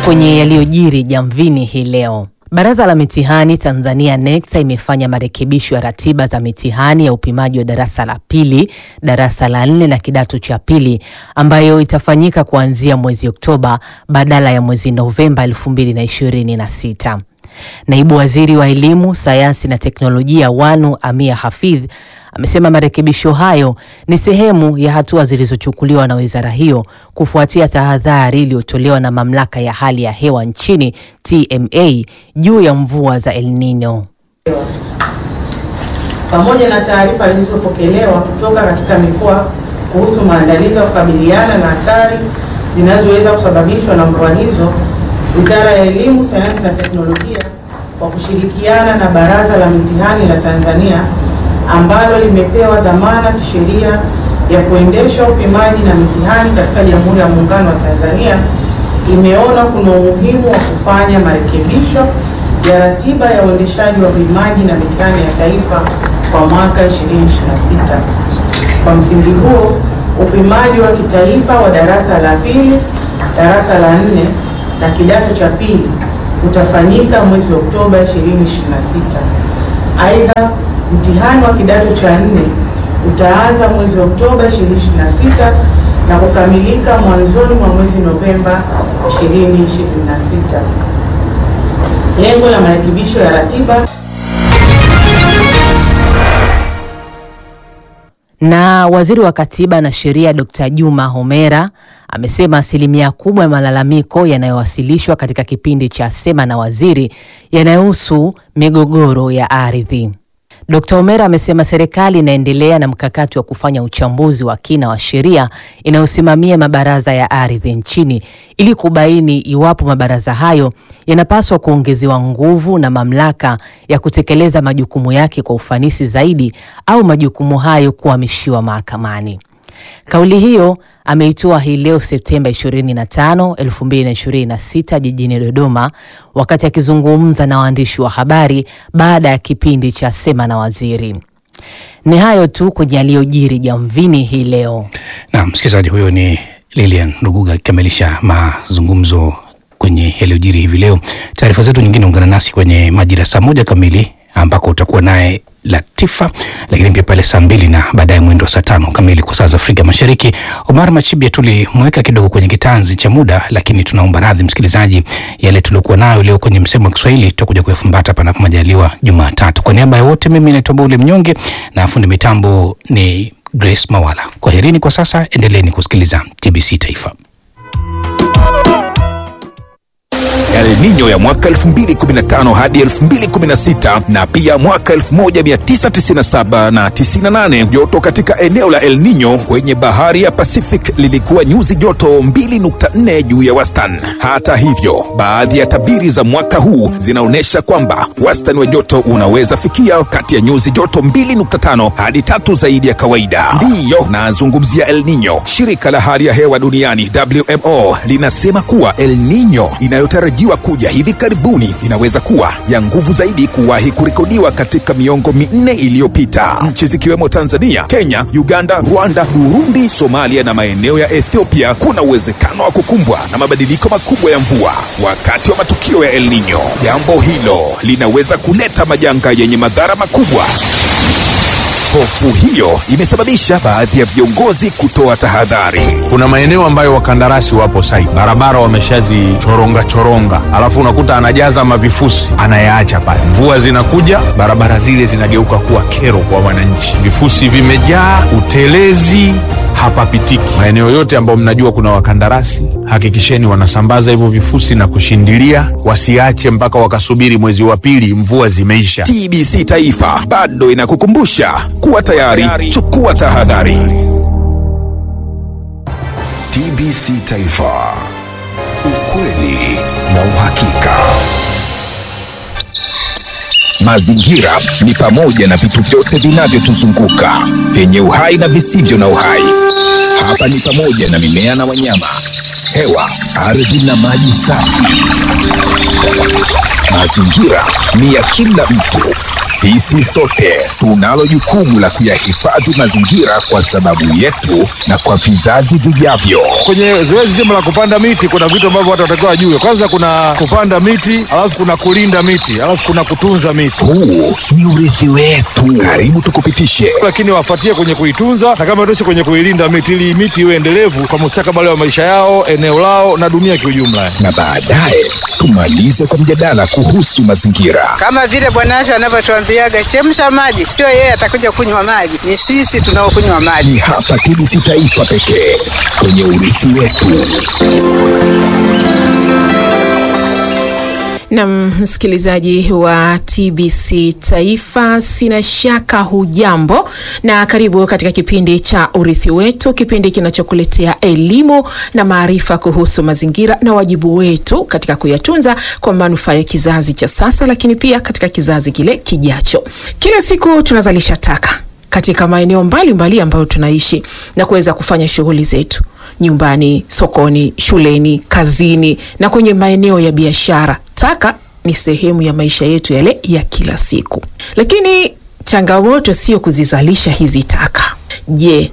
kwenye yaliyojiri jamvini hii leo. Baraza la mitihani Tanzania NECTA imefanya marekebisho ya ratiba za mitihani ya upimaji wa darasa la pili, darasa la nne na kidato cha pili ambayo itafanyika kuanzia mwezi Oktoba badala ya mwezi Novemba 2026. Naibu Waziri wa Elimu, Sayansi na Teknolojia Wanu Amia Hafidh amesema marekebisho hayo ni sehemu ya hatua zilizochukuliwa na wizara hiyo kufuatia tahadhari iliyotolewa na Mamlaka ya Hali ya Hewa nchini TMA juu ya mvua za El Nino. pamoja na taarifa zilizopokelewa kutoka katika mikoa kuhusu maandalizi ya kukabiliana na athari zinazoweza kusababishwa na mvua hizo, Wizara ya Elimu, Sayansi na Teknolojia kwa kushirikiana na Baraza la Mitihani la Tanzania ambalo limepewa dhamana kisheria ya kuendesha upimaji na mitihani katika Jamhuri ya Muungano wa Tanzania imeona kuna umuhimu wa kufanya marekebisho ya ratiba ya uendeshaji wa upimaji na mitihani ya taifa kwa mwaka 2026. Kwa msingi huo, upimaji wa kitaifa wa darasa la pili, darasa la nne na kidato cha pili utafanyika mwezi Oktoba 2026. Aidha, mtihani wa kidato cha nne utaanza mwezi Oktoba 2026 na kukamilika mwanzoni mwa mwezi Novemba 2026. Lengo la marekebisho ya ratiba Na waziri wa katiba na sheria Dr. Juma Homera amesema asilimia kubwa ya malalamiko yanayowasilishwa katika kipindi cha Sema na Waziri yanayohusu migogoro ya ardhi. Dr. Homera amesema serikali inaendelea na mkakati wa kufanya uchambuzi wa kina wa sheria inayosimamia mabaraza ya ardhi nchini ili kubaini iwapo mabaraza hayo yanapaswa kuongezewa nguvu na mamlaka ya kutekeleza majukumu yake kwa ufanisi zaidi au majukumu hayo kuhamishiwa mahakamani. Kauli hiyo ameitoa hii leo Septemba 25, 2026 jijini Dodoma wakati akizungumza na waandishi wa habari baada ya kipindi cha Sema na Waziri. Ni hayo tu kwenye yaliyojiri jamvini hii leo. Na msikilizaji, huyo ni Lilian Ruguga akikamilisha mazungumzo kwenye yaliyojiri hivi leo. Taarifa zetu nyingine, ungana nasi kwenye majira saa moja kamili ambako utakuwa naye Latifa, lakini pia pale saa mbili na baadaye mwendo saa tano kamili kwa saa za Afrika Mashariki. Omar Machibia tulimweka kidogo kwenye kitanzi cha muda, lakini tunaomba radhi msikilizaji, yale tuliokuwa nayo leo kwenye msemo wa Kiswahili tutakuja kuyafumbata panapo majaliwa Jumatatu. Kwa niaba ya wote, mimi naitwa Baule Mnyonge na fundi mitambo ni Grace Mawala. Kwaherini kwa sasa, endeleeni kusikiliza TBC Taifa. El Nino ya mwaka 2015 hadi 2016 na pia mwaka 1997 na 98. Joto katika eneo la El Nino kwenye bahari ya Pacific lilikuwa nyuzi joto 2.4 juu ya wastani. Hata hivyo, baadhi ya tabiri za mwaka huu zinaonyesha kwamba wastani wa joto unaweza fikia kati ya nyuzi joto 2.5 hadi tatu zaidi ya kawaida. Ndiyo nazungumzia El Nino. Shirika la hali ya hewa duniani WMO linasema kuwa El Nino inayotarajiwa kuja hivi karibuni inaweza kuwa ya nguvu zaidi kuwahi kurekodiwa katika miongo minne iliyopita. Nchi zikiwemo Tanzania, Kenya, Uganda, Rwanda, Burundi, Somalia na maeneo ya Ethiopia kuna uwezekano wa kukumbwa na mabadiliko makubwa ya mvua wakati wa matukio ya El Nino. Jambo hilo linaweza kuleta majanga yenye madhara makubwa. Hofu hiyo imesababisha baadhi ya viongozi kutoa tahadhari. Kuna maeneo ambayo wakandarasi wapo site, barabara wameshazichoronga choronga, alafu unakuta anajaza mavifusi anayaacha pale. Mvua zinakuja, barabara zile zinageuka kuwa kero kwa wananchi, vifusi vimejaa, utelezi hapapitiki. Maeneo yote ambayo mnajua kuna wakandarasi, hakikisheni wanasambaza hivyo vifusi na kushindilia, wasiache mpaka wakasubiri mwezi wa pili mvua zimeisha. TBC Taifa bado inakukumbusha kuwa tayari, chukua tahadhari. TBC Taifa, ukweli na uhakika. Mazingira ni pamoja na vitu vyote vinavyotuzunguka vyenye uhai na visivyo na uhai. Hapa ni pamoja na mimea na wanyama, hewa, ardhi na maji safi. Mazingira ni ya kila mtu, Sisi sote tunalo jukumu la kuyahifadhi mazingira kwa sababu yetu na kwa vizazi vijavyo. Kwenye zoezi zima la kupanda miti kuna vitu ambavyo watu watakiwa wajue. Kwanza kuna kupanda miti, alafu kuna kulinda miti, alafu kuna kutunza miti, Huu ni urithi wetu. Karibu tukupitishe lakini wafuatie kwenye kuitunza na kama toshi kwenye kuilinda miti, ili miti iwe endelevu kwa mustakabali wa maisha yao, eneo lao na dunia kiujumla. na baadaye tumalize kwa mjadala kuhusu mazingira. kama vile Bwana Asha anavyotuambiaga chemsha maji, sio yeye atakuja kunywa maji, ni sisi tunaokunywa maji. Ni hapa TBC Taifa pekee kwenye urithi wetu. Na msikilizaji wa TBC Taifa, sina shaka hujambo na karibu katika kipindi cha Urithi Wetu, kipindi kinachokuletea elimu na maarifa kuhusu mazingira na wajibu wetu katika kuyatunza kwa manufaa ya kizazi cha sasa, lakini pia katika kizazi kile kijacho. Kila siku tunazalisha taka katika maeneo mbalimbali ambayo tunaishi na kuweza kufanya shughuli zetu nyumbani, sokoni, shuleni, kazini na kwenye maeneo ya biashara. Taka ni sehemu ya maisha yetu yale ya kila siku, lakini changamoto sio kuzizalisha hizi taka. Je,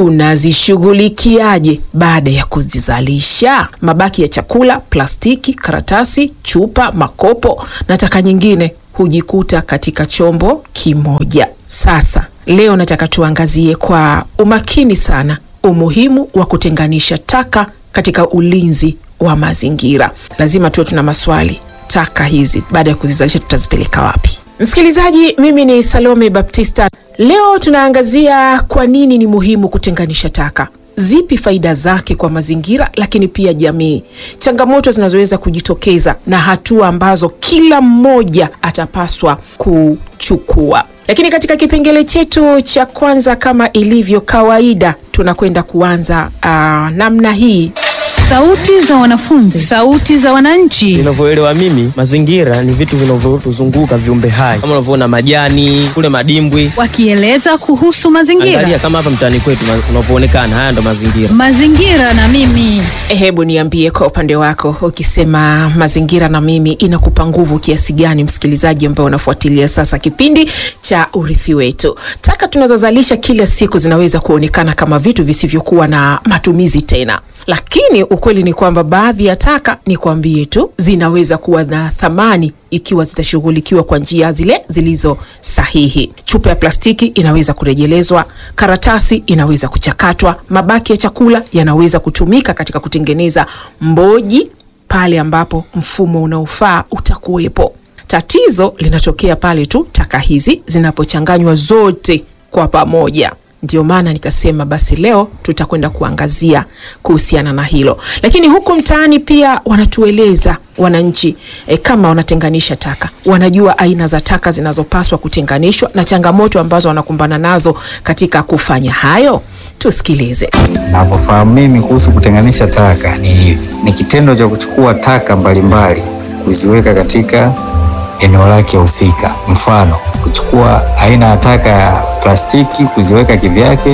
tunazishughulikiaje baada ya kuzizalisha? Mabaki ya chakula, plastiki, karatasi, chupa, makopo na taka nyingine hujikuta katika chombo kimoja. Sasa leo nataka tuangazie kwa umakini sana umuhimu wa kutenganisha taka katika ulinzi wa mazingira. Lazima tuwe tuna maswali, taka hizi baada ya kuzizalisha tutazipeleka wapi? Msikilizaji, mimi ni Salome Baptista. Leo tunaangazia kwa nini ni muhimu kutenganisha taka, zipi faida zake kwa mazingira, lakini pia jamii, changamoto zinazoweza kujitokeza na hatua ambazo kila mmoja atapaswa kuchukua. Lakini katika kipengele chetu cha kwanza, kama ilivyo kawaida, tunakwenda kuanza uh, namna hii Sauti za wanafunzi, sauti za wananchi, Ninavyoelewa mimi, mazingira ni vitu vinavyotuzunguka viumbe hai, kama unavyoona majani kule, madimbwi. wakieleza kuhusu mazingira. Angalia kama hapa mtaani kwetu ma- unavyoonekana, haya ndo mazingira. Mazingira na mimi. Hebu niambie kwa upande wako, ukisema mazingira na mimi inakupa nguvu kiasi gani, msikilizaji ambaye unafuatilia sasa kipindi cha urithi wetu? Taka tunazozalisha kila siku zinaweza kuonekana kama vitu visivyokuwa na matumizi tena, lakini ukweli ni kwamba baadhi ya taka, ni kwambie tu, zinaweza kuwa na thamani ikiwa zitashughulikiwa kwa njia zile zilizo sahihi. Chupa ya plastiki inaweza kurejelezwa, karatasi inaweza kuchakatwa, mabaki ya chakula yanaweza kutumika katika kutengeneza mboji pale ambapo mfumo unaofaa utakuwepo. Tatizo linatokea pale tu taka hizi zinapochanganywa zote kwa pamoja. Ndio maana nikasema basi leo tutakwenda kuangazia kuhusiana na hilo, lakini huku mtaani pia wanatueleza wananchi e, kama wanatenganisha taka, wanajua aina za taka zinazopaswa kutenganishwa na changamoto ambazo wanakumbana nazo katika kufanya hayo. Tusikilize. Navyofahamu mimi kuhusu kutenganisha taka ni hivi: ni kitendo cha kuchukua taka mbalimbali kuziweka katika eneo lake husika. Mfano, kuchukua aina ya taka ya plastiki kuziweka kivyake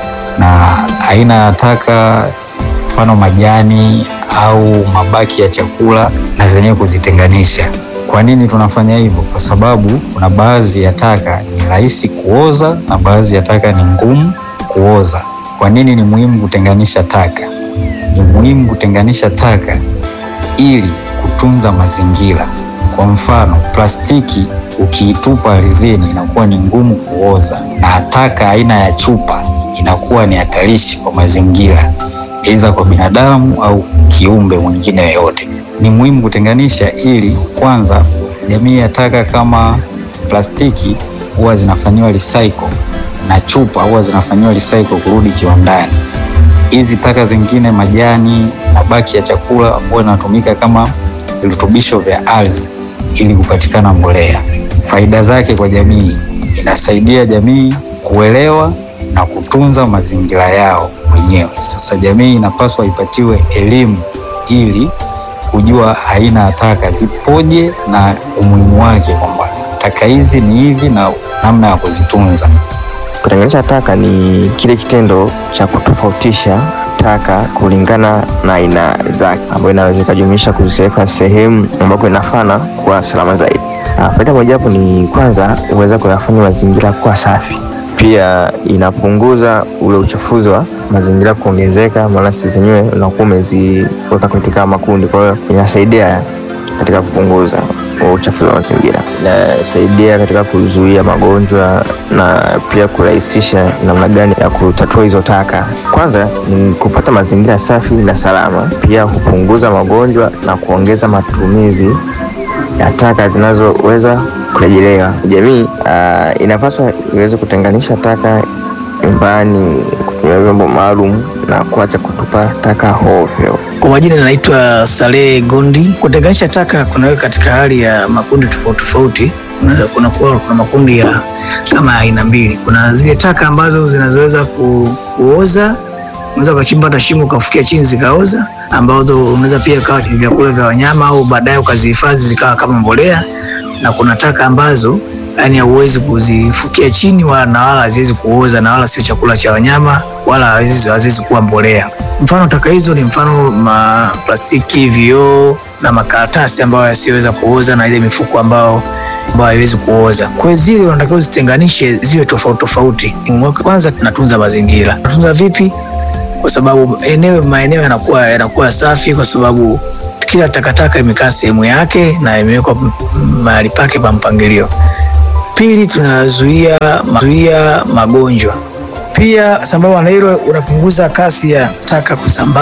na aina ya taka mfano majani au mabaki ya chakula na zenyewe kuzitenganisha. Kwa nini tunafanya hivyo? Kwa sababu kuna baadhi ya taka ni rahisi kuoza na baadhi ya taka ni ngumu kuoza. Kwa nini ni muhimu kutenganisha taka? Ni muhimu kutenganisha taka ili kutunza mazingira. Kwa mfano, plastiki ukiitupa ardhini inakuwa ni ngumu kuoza, na taka aina ya chupa inakuwa ni hatarishi kwa mazingira, aidha kwa binadamu au kiumbe mwingine yoyote. Ni muhimu kutenganisha ili kwanza, jamii ya taka kama plastiki huwa zinafanyiwa recycle na chupa huwa zinafanyiwa recycle kurudi kiwandani. Hizi taka zingine, majani, mabaki ya chakula, huwa inatumika kama virutubisho vya ardhi ili kupatikana mbolea. Faida zake kwa jamii, inasaidia jamii kuelewa na kutunza mazingira yao wenyewe. Sasa jamii inapaswa ipatiwe elimu ili kujua aina ya taka zipoje na umuhimu wake, kwamba taka hizi ni hivi na namna ya kuzitunza. Kutenganisha taka ni kile kitendo cha kutofautisha taka kulingana na aina zake, ambayo inaweza ikajumuisha kuziweka sehemu ambako inafana kuwa salama zaidi. Ah, faida mojawapo ni kwanza, huweza kuyafanya mazingira kuwa safi. Pia inapunguza ule uchafuzi wa mazingira kuongezeka, maana sisi zenyewe unakuwa umeziweka katika makundi, kwa hiyo inasaidia katika kupunguza huo uchafuzi wa mazingira, inasaidia katika kuzuia magonjwa na pia kurahisisha namna gani ya kutatua hizo taka. Kwanza ni kupata mazingira safi na salama, pia hupunguza magonjwa na kuongeza matumizi ya taka zinazoweza kurejelewa. Jamii uh, inapaswa iweze kutenganisha taka nyumbani, kutumia vyombo maalum na kuacha kutupa taka hovyo. Kwa majina naitwa Saleh Gondi. Kutenganisha taka kunaweka katika hali ya makundi tofauti tofauti. Kuna, kuna, kuwa- kuna makundi ya kama aina mbili. Kuna zile taka ambazo zinazoweza ku, kuoza, unaweza ukachimba hata shimo ukafukia chini zikaoza, ambazo unaweza pia kawa ni vyakula vya wanyama au baadaye ukazihifadhi zikawa kama mbolea, na kuna taka ambazo yani hauwezi kuzifukia chini wala na wala haziwezi kuoza na wala sio chakula cha wanyama wala haziwezi haziwezi kuwa mbolea. Mfano taka hizo ni mfano ma plastiki, vioo na makaratasi ambayo yasiyoweza kuoza na ile mifuko ambao ambayo haiwezi kuoza. Kwa hiyo zile unatakiwa uzitenganishe ziwe tofauti tofauti. Kwanza tunatunza mazingira. Tunatunza vipi? Kwa sababu eneo maeneo yanakuwa yanakuwa safi kwa sababu kila takataka imekaa sehemu yake na imewekwa m- mahali pake pa mpangilio. Pili, tunazuia zuia magonjwa. Pia sambamba na hilo, unapunguza kasi ya taka kusambaa